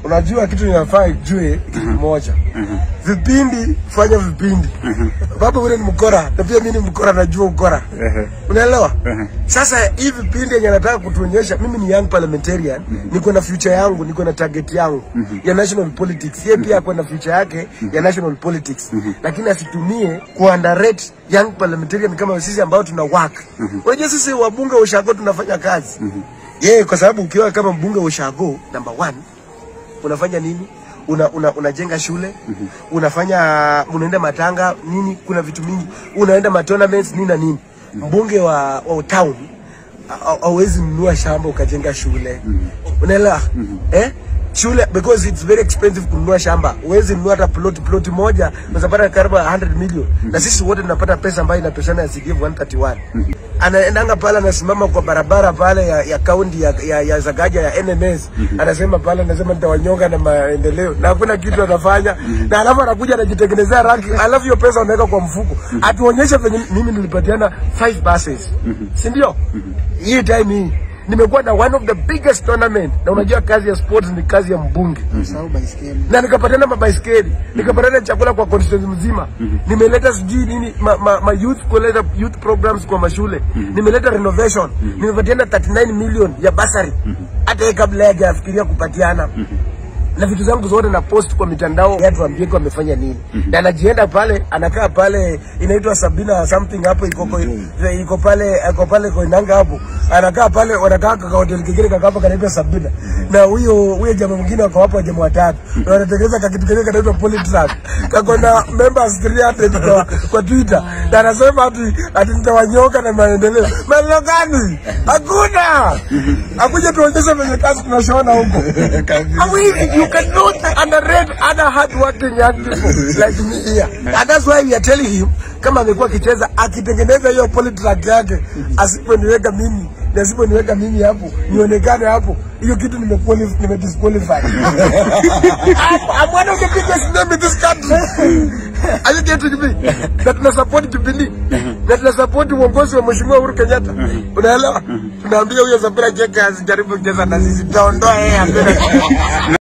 unajua kitu ninafaa ijue kitu moja vipindi fanya vipindi baba ule ni mkora na pia mimi ni mkora najua ukora unaelewa sasa hii vipindi yenye nataka kutuonyesha mimi ni young parliamentarian niko na future yangu niko na target yangu ya national politics yeye pia ako na future yake ya national politics lakini asitumie kuunderrate young parliamentarian kama sisi ambao tuna work unajua sisi wabunge wa ushago tunafanya kazi yeye kwa sababu ukiwa kama mbunge wa ushago number one unafanya nini una, una, unajenga shule unafanya unaenda matanga nini kuna vitu mingi unaenda ma tournaments nini na nini mbunge wa, wa town ha- hauwezi nunua shamba ukajenga shule unaelewa eh shule because it's very expensive kununua shamba huwezi nunua hata plot plot moja unapata karibu 100 million na sisi wote tunapata pesa ambayo inatoshana ya CDF 131 anaendanga pale anasimama kwa barabara pale ya, ya kaunti ya, ya, ya Zagaja ya NMS anasema pale anasema nitawanyonga na maendeleo na hakuna kitu anafanya na alafu anakuja anajitengenezea rangi alafu hiyo pesa unaweka kwa mfuko atuonyeshe venye mimi nilipatiana 5 buses si ndio hii time hii nimekuwa na one of the biggest tournament na unajua kazi ya sports ni kazi ya mbunge Usahau baiskeli. na nikapatana mabaiskeli nikapatana chakula kwa constituency mzima nimeleta sijui nini ma, ma, ma youth kuleta youth programs kwa mashule nimeleta renovation nimepatiana 39 million ya basari hata yeye kabla yake afikiria kupatiana na vitu zangu zote na post kwa mitandao watu waambie wamefanya nini na anajienda pale anakaa pale inaitwa Sabina something hapo iko iko- iko pale iko pale Koinanga hapo anakaa pale wanakaa kwa hoteli kingine kaka hapo kanaitwa Sabina na huyo huyo jamaa mwingine wako hapo jamaa watatu na wanatengeneza kakitu kingine kanaitwa Polytrack kako na members 300 kwa, kwa Twitter na anasema ati ati nitawanyoka na maendeleo maendeleo gani hakuna akuja tuonyeshe venye kazi tunashona huko How easy you cannot underrate other hardworking young people like me here. And that's why we are telling him kama amekuwa akicheza akitengeneza hiyo polytrack yake asiponiweka mimi na asiponiweka mimi hapo nionekane hapo hiyo kitu nimekuwa nimedisqualify. I'm one of the biggest name in this country. Are you getting me? Na tuna support Jubilee. Na tuna support uongozi wa Mheshimiwa Uhuru Kenyatta. Unaelewa? Tunaambia huyo Sabina Cheka asijaribu kucheza na sisi. Tutaondoa yeye apenda.